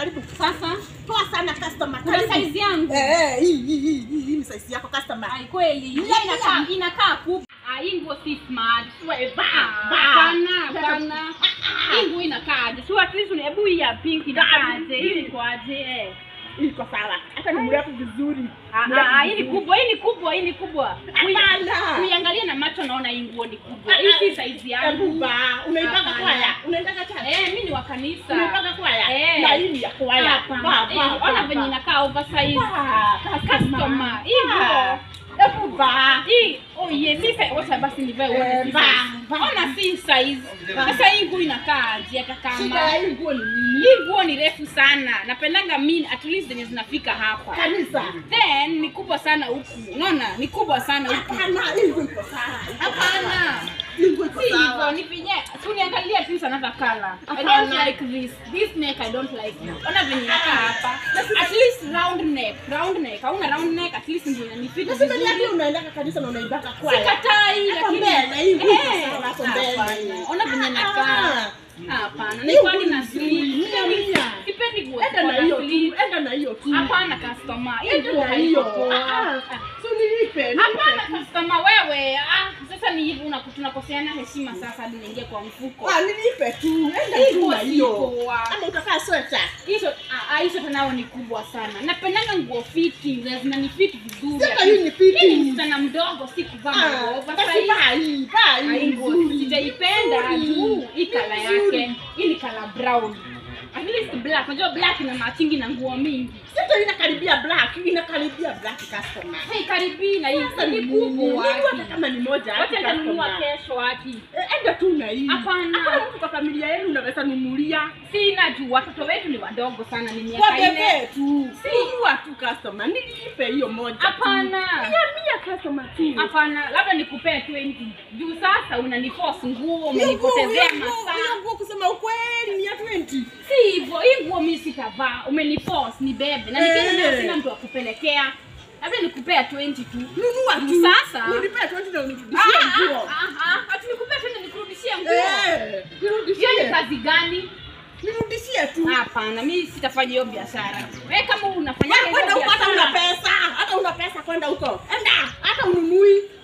karibu. Sasa Poa sana customer. kuna Karibu. size yangu. Eh, eh, hii hii hii hii hii ni size yako customer. Ai kweli. Hii Yeah, inakaa yeah. inakaa kubwa. Ah, hii nguo si smart. Wewe ba, Ah, ba. Hapana, hapana. Hii nguo inakaaje? Si at least una- hebu hii ya pink inakaaje? Hii ni kwaje? Eh. Iko sawa. Hata ni mrefu vizuri. Ah, Mrefu ah, hii ni vizuri. kubwa, hii ni kubwa, hii ni kubwa. Kui- Hapana. Kuiangalia na macho naona hii nguo ni kubwa. Hii si size Hebu yangu. ba, unaipaka Hapana. kwaya. Unaendaka church. Eh, mimi ni wa kanisa. Unaipaka kwaya. Eh. Na hii ni ya kwaya. Hapana. Ba, ba, Eh, ba, Ona ba. venye inakaa oversize. Ba, Customer. Hii Ba. nguo. Hebu ba. Hii, oh yes, hii size, wacha basi nivae uone Eh, si ba, size. ba. Ona si size. Sasa hii nguo inakaaje hata Shida kama ya hii nguo ni nini? hii nguo ni refu sana napendanga mini at least zenye zinafika hapa Kanisa. then ni kubwa sana huku unaona ni kubwa sana huku Hapana, hii nguo iko sawa. hapana Hii nguo iko si hivyo sawa. nipige uniangalia at least another color I don't Hapana. like this this neck I don't like it ona venye inakaa hapa at least round neck round neck hauna round neck at least ndio inanifit Nasema niambie vizuri unaendaka kanisa na unaibaka kwaya. sikatai Hapo lakini mbele, hii nguo iko Eh, sawa hapo hapana. mbele. ona venye Ah. nakaa hapana Hii nikwani nguo na ni sleeve mia, mia. sipendi nguo Enda ziko na na hiyo sleeve. tu. Enda na hiyo tu. Hapana customer, hii Enda nguo na hiyo. haiko poa. Ah, ah. So nilipe, nilipe. Hapana customer, wewe ah, sasa ni hivi unaku- tunakoseana heshima sasa hadi niingie kwa mfuko. Ah, nilipe tu. Enda Hii tu nguo na si hiyo. poa. Ama utakaa sweta. Hizo ah, ah, hizo tena ni kubwa sana. Napendanga nguo fiti, na zinanifit vizuri. Sasa hii ni fiti. Hii ni msichana mdogo si kuvaa nguo Ah, basi oversize. baa hii, baa hii Ah, hii nguo nzuri. sijaipenda Nzuri. juu hii kala Nzuri. yake. Hii ni kala brown. At least black. Unajua black ina machingi na nguo mingi. Sasa inakaribia black, inakaribia black customer. Hey, karibii na hii Sasa ni ni kubwa. kubwa. Nini hata kama ni moja. Wacha hata nitanunua customer. kesho haki. Eh, Enda tu na hii. Hapana. Hata mtu kwa familia yenu unaweza nunulia. Sina juu watoto wetu ni wadogo sana, ni miaka Kwa nne. bebe tu. Nunua tu customer. Nilipe hiyo moja. tu. Hapana. Mia mia customer tu. Hapana, labda nikupee 20 juu sasa unaniforce nguo, Hiyo nguo- umenipotezea hiyo nguo- hiyo masaa. nguo kusema ukweli ni ya 20. Si hivyo, hii nguo mimi sitavaa, umeniforce nibebe na nikienda nayo Eh. sina mtu wa kupelekea, labda nikupea 20 tu. Nunua Juu tu. sasa Nilipea 20 na Ah, unirudishie ah, nguo. ah, ah, ati nikupea tena nikurudishie nguo. Eh, Hiyo ni nirudishie. kazi gani? Nirudishie tu. Hapana, mimi sitafanya hiyo biashara. Wewe kama unafanya Wewe kwenda huko hata una pesa. Hata una pesa kwenda huko. Enda, hata ununui.